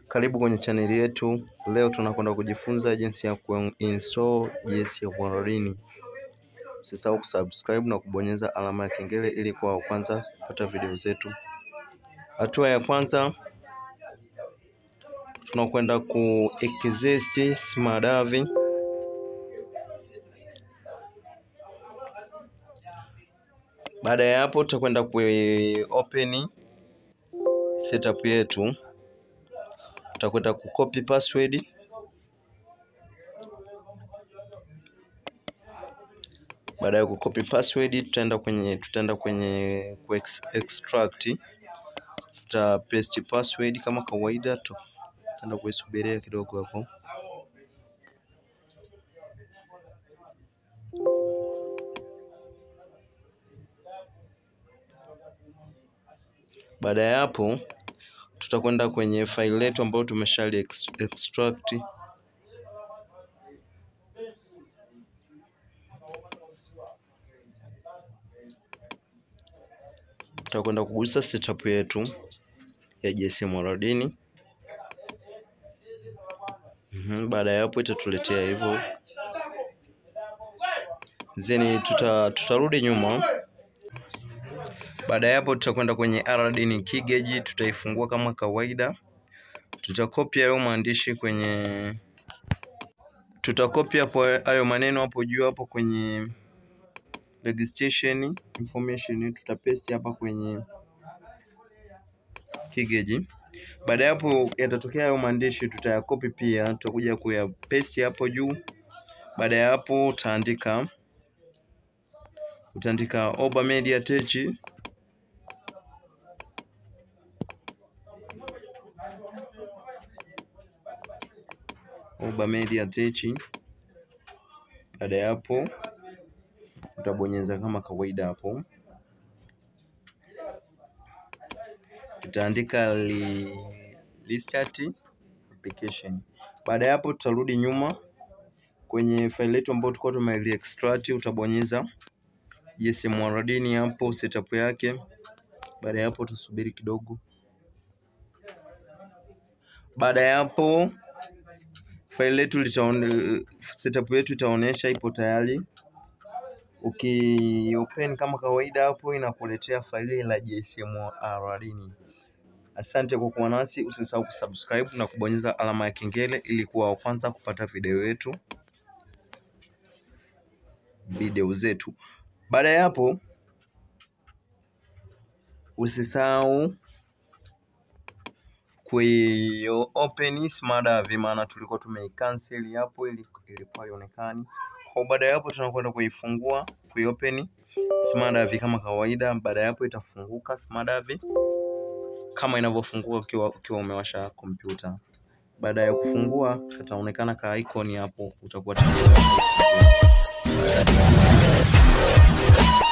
Karibu kwenye chaneli yetu. Leo tunakwenda kujifunza jinsi ya kuinstall JS ya Xamarin. Usisahau kusubscribe na kubonyeza alama ya kengele ili kuwa wa kwanza kupata video zetu. Hatua ya kwanza tunakwenda ku exist smadavi. Baada ya hapo tutakwenda ku open setup yetu tutakwenda kucopy password. Baada ya kucopy password, tutaenda kwenye tutaenda kwenye ku extract, tuta paste password kama kawaida, tutaenda kuisubiria kidogo hapo. Baada ya hapo tutakwenda kwenye file letu ambayo tumeshali extract tutakwenda kugusa setup yetu ya JS Xamarin. Mm-hmm. Baada ya hapo itatuletea hivyo, then tuta tutarudi nyuma. Baada ya hapo tutakwenda kwenye RDN Keygen, tutaifungua kama kawaida, tutakopia hayo maandishi kwenye tutakopia hapo hayo maneno hapo juu hapo kwenye registration information, tutapaste hapa kwenye Keygen. Baada ya hapo yatatokea hayo maandishi, tutayakopi pia, tutakuja kuyapaste hapo juu. Baada ya hapo utaandika utaandika Oba Media Tech Oba Media Tech. Baada ya hapo utabonyeza kama kawaida hapo, tutaandika li, restart application. Baada ya hapo tutarudi nyuma kwenye file yetu ambayo tulikuwa tume extract, utabonyeza JS Xamarin hapo setup yake. Baada ya hapo tusubiri kidogo. Baada ya hapo file letu litaone, setup yetu itaonyesha ipo tayari. Ukiopen kama kawaida hapo inakuletea faili la JS Xamarin. Asante kwa kuwa nasi, usisahau kusubscribe na kubonyeza alama ya kengele ili kuwa wa kwanza kupata video yetu video zetu. Baada ya hapo usisahau kuio open smadavi, maana tulikuwa tumeicancel hapo ili ilikuwa ionekani. Kwa baada ya hapo tunakwenda kuifungua kuiopen smadavi kama kawaida. Baada ya hapo itafunguka smadavi kama inavyofunguka ukiwa ukiwa umewasha kompyuta. Baada ya kufungua kataonekana ka icon hapo, utakuwa